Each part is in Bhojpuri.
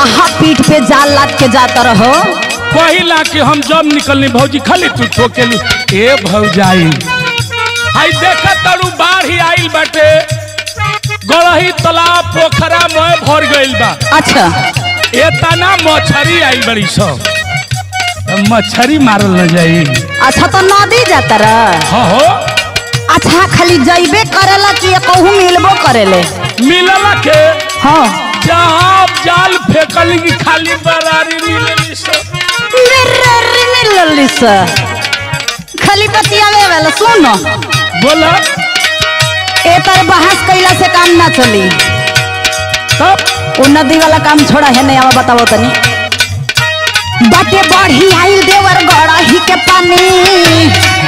काहा पीठ पे जाल लाद के जाता रहो कहिला कि हम जब निकलनी भौजी खाली तू ठोकेलू ए भौजाई हाय देखा तरू बाढ़ ही आइल बाटे गड़ही तालाब पोखरा में भर गइल बा अच्छा एतना मछरी आइल बड़ी सब अब मछरी मारल न जाई अच्छा तो नदी जाता रह हाँ हो अच्छा खाली जइबे करेला कि कहूँ मिलबो करेले मिलला के हाँ जहाँ जाल फेंकली की खाली बरारी मिलली सब मिलली से खाली बतियावे वाला सुन बोला ए तर बहस कैला से काम ना चली तब वो नदी वाला काम छोड़ा है नहीं आवा बताओ तनी बाटे बढ़ी आइल देवर गड़ा ही के पानी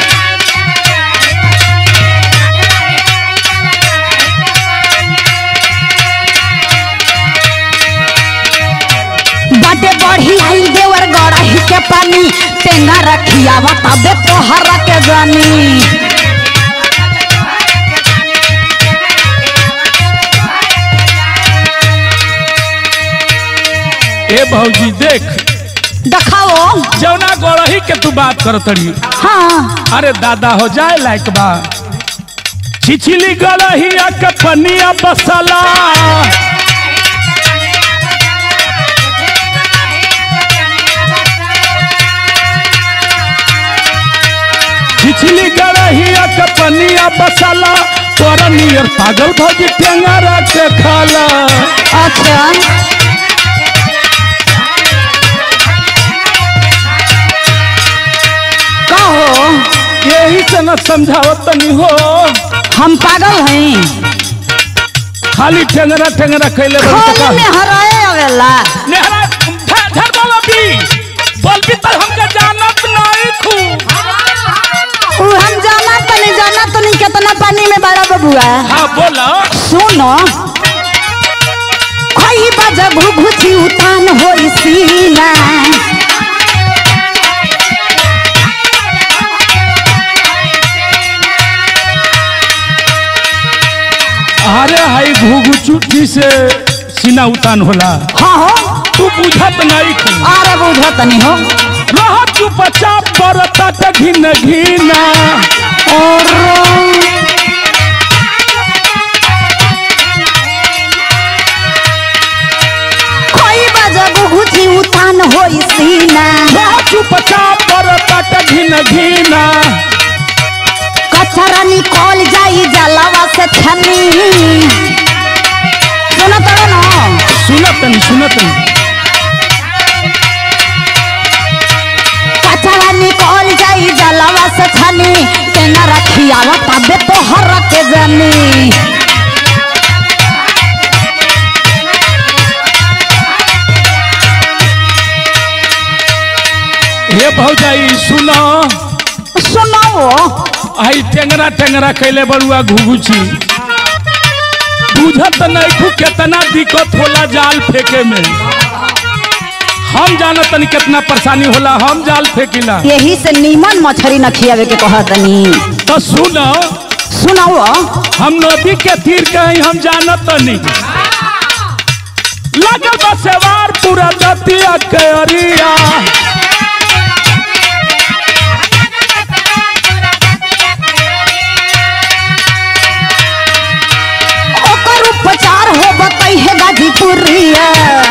बाटे बढ़ी आइल देवर गड़ा ही के पानी टेंगा रखिया बताबे तोहरा के जानी ए भौजी देख दिखाओ जौना गड़ही के तू बात करतड़ी हाँ अरे दादा हो जाए लायक बा छिछली गड़हिया के पनिया बसला छिछली गड़हिया के पनिया बसला तोरा नियर पागल भौजी टेंगरा के खाला अच्छा कहो यही से न समझावत तनी हो हम पागल हैं खाली टेंगरा टेंगरा कैले बड़ी तो खोली का- में हराए आवेला नेहरा धर धर बोलो भी बोल भी तर हमके जानत नहीं खू उ हम जाना तनी जाना तनी कितना पानी में बड़ा बबुआ हाँ बोलो सुनो खोई बजे घुघुची उतान होई सीना अरे हाई घुघु चुट्टी से सीना उतान होला हाँ हो तू बुझत नहीं खू अरे बुझो तनी हो रह चुपचाप परता त घिन घिना और खोई बजे घुघुची उतान होई सीना रह चुपचाप परता त घिन घिना कचरा निकल जाई जलावा से छनी सुनो तो ना सुनत नहीं सुनत नहीं कचरा निकल जाई जलावा से छनी केना रखिया तबे तो हर के जानी हे भौजाई सुनो सुनाओ आई टेंगरा टेंगरा कैले बड़ुआ घुघुची बुझत नहीं खू कितना दिक्कत होला जाल फेंके में हम जानत नहीं कितना परेशानी होला हम जाल फेंकिला यही से नीमन मछरी न खियावे के कहतनी तो सुनो सुनाओ हम नदी के तीर कहीं हम जानत नहीं लगल बा सेवार पूरा दतिया के अरिया ओकर उपचार हो बतई है गाजीपुरिया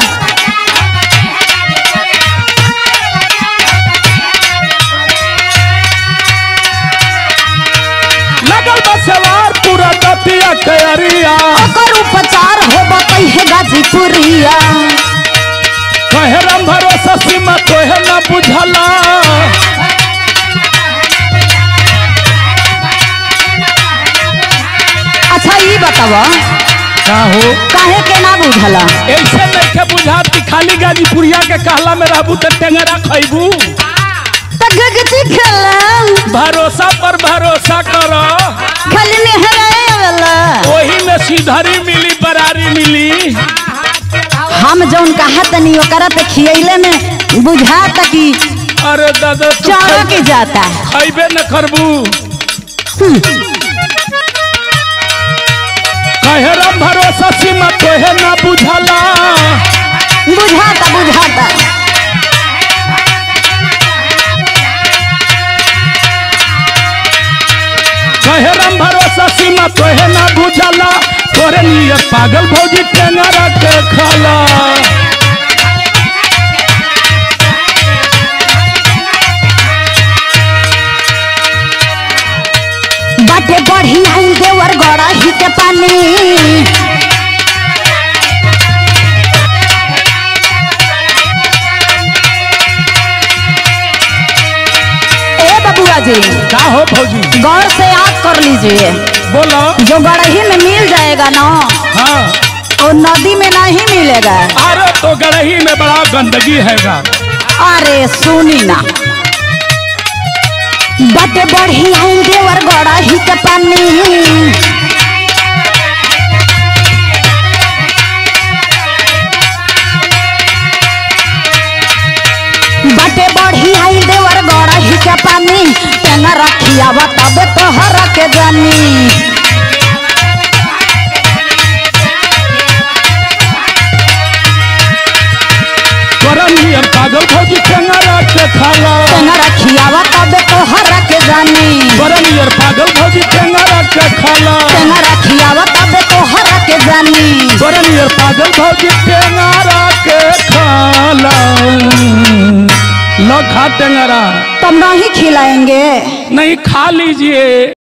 लगल बा सेवार पूरा दतिया के अरिया ओकर उपचार हो बतई है गाजीपुरिया कहे राम भरोसा सीमा तोहे न बुझला अच्छा ई बतावा का हो काहे के ना बुझला ऐसे नहीं के बुझात कि खाली गाजीपुरिया के कहला में रहबू तो टेंगरा खैबू त गगती खेला भरोसा पर भरोसा करो खाली नेहराए आवेला वही में सीधरी मिली बरारी मिली हम जौन कहा तनी ओकरा पे खियैले में बुझाता कि अरे दादा तू चारा खै- के जाता खैबे न करबू कहे राम भरोसा सीमा तोहे न बुझला बुझाता तोरे लिए पागल भौजी टेंगरा के खाला बाटे बढ़ी आई देवर गड़ा ही के पानी ए बबुआ जी का हो भौजी गौर से याद कर लीजिए बोलो जो गड़ही में मिल जाएगा ना हाँ वो नदी में नहीं मिलेगा अरे तो गड़ही में बड़ा गंदगी हैगा अरे सुनी ना बाटे बढ़ी आई देवर गड़ा ही के पानी बाटे बढ़ी आई देवर गड़ा ही के पानी टेंगा रखिया तबे तो हर के जानी तोरे लिए पागल भौजी टेंगरा के खाला टेंगा रखिया तबे तो हर के जानी तोरे लिए पागल भौजी टेंगरा के खाला टेंगा रखिया तबे तो हर के जानी तोरे लिए पागल भौजी टेंगरा के खाला लो खा टेंगरा तुम नहीं खिलाएंगे नहीं खा लीजिए